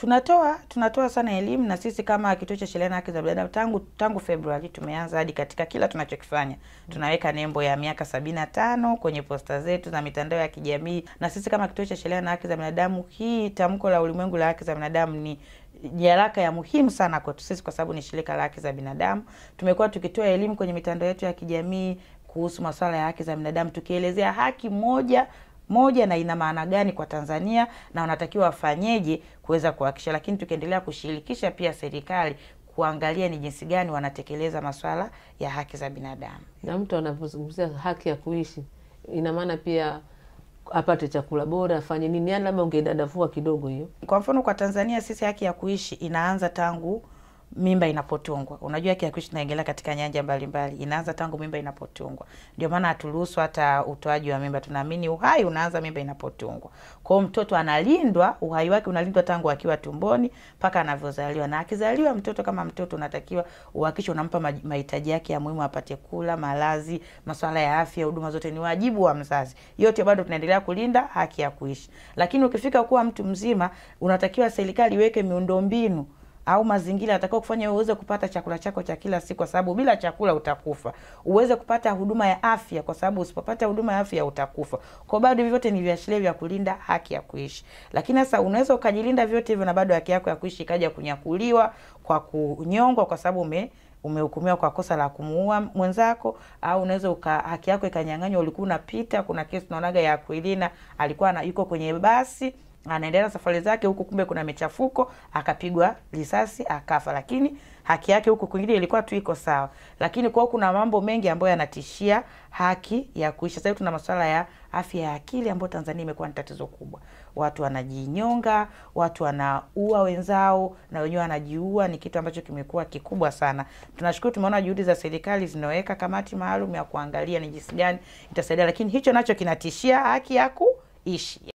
Tunatoa tunatoa sana elimu na sisi kama Kituo cha Sheria na Haki za Binadamu tangu tangu Februari tumeanza hadi katika kila tunachokifanya tunaweka nembo ya miaka sabini na tano kwenye posta zetu na mitandao ya kijamii. Na sisi kama Kituo cha Sheria na Haki za Binadamu, hii tamko la ulimwengu la haki za binadamu ni nyaraka ya muhimu sana kwetu sisi, kwa sababu ni shirika la haki za binadamu. Tumekuwa tukitoa elimu kwenye mitandao yetu ya kijamii kuhusu masuala ya haki za binadamu, tukielezea haki moja moja na ina maana gani kwa Tanzania na wanatakiwa wafanyeje kuweza kuhakikisha, lakini tukiendelea kushirikisha pia serikali kuangalia ni jinsi gani wanatekeleza masuala ya haki za binadamu. Na mtu anapozungumzia haki ya kuishi, ina maana pia apate chakula bora, afanye nini? Yani labda ungedadavua kidogo hiyo. Kwa mfano kwa Tanzania sisi haki ya kuishi inaanza tangu mimba inapotungwa. Unajua haki ya kuishi inaingilia katika nyanja mbalimbali, inaanza tangu mimba inapotungwa. Ndio maana haturuhusu hata utoaji wa mimba, tunaamini uhai unaanza mimba inapotungwa. Kwa hiyo mtoto analindwa, uhai wake unalindwa tangu akiwa tumboni mpaka anavyozaliwa, na akizaliwa mtoto kama mtoto unatakiwa uhakikishe unampa mahitaji yake ya muhimu, apate kula, malazi, masuala ya afya, huduma zote ni wajibu wa mzazi. Yote bado tunaendelea kulinda haki ya kuishi, lakini ukifika kuwa mtu mzima unatakiwa serikali iweke miundombinu au mazingira atakao kufanya uweze kupata chakula chako cha kila siku, kwa sababu bila chakula utakufa. Uweze kupata huduma ya afya, kwa sababu usipopata huduma ya afya utakufa. Kwa bado hivi vyote ni viashiria vya kulinda haki ya kuishi. Lakini sasa unaweza ukajilinda vyote hivyo na bado haki yako ya kuishi ikaja kunyakuliwa kwa kunyongwa, kwa sababu ume umehukumiwa kwa kosa la kumuua mwenzako, au unaweza uka haki yako ikanyang'anywa. Ulikuwa unapita, kuna kesi tunaonaga ya Aquilina, alikuwa na, yuko kwenye basi anaendelea safari zake huku, kumbe kuna michafuko, akapigwa risasi akafa, lakini haki yake huku kwingine ilikuwa tu iko sawa. Lakini kwao kuna mambo mengi ambayo yanatishia haki ya kuishi. Sasa hivi tuna masuala ya afya ya akili ambayo Tanzania imekuwa ni tatizo kubwa. Watu wanajinyonga, watu wanaua wenzao na wenyewe wanajiua, ni kitu ambacho kimekuwa kikubwa sana. Tunashukuru, tumeona juhudi za serikali zinaweka kamati maalum ya kuangalia ni jinsi gani itasaidia, lakini hicho nacho kinatishia haki ya kuishi.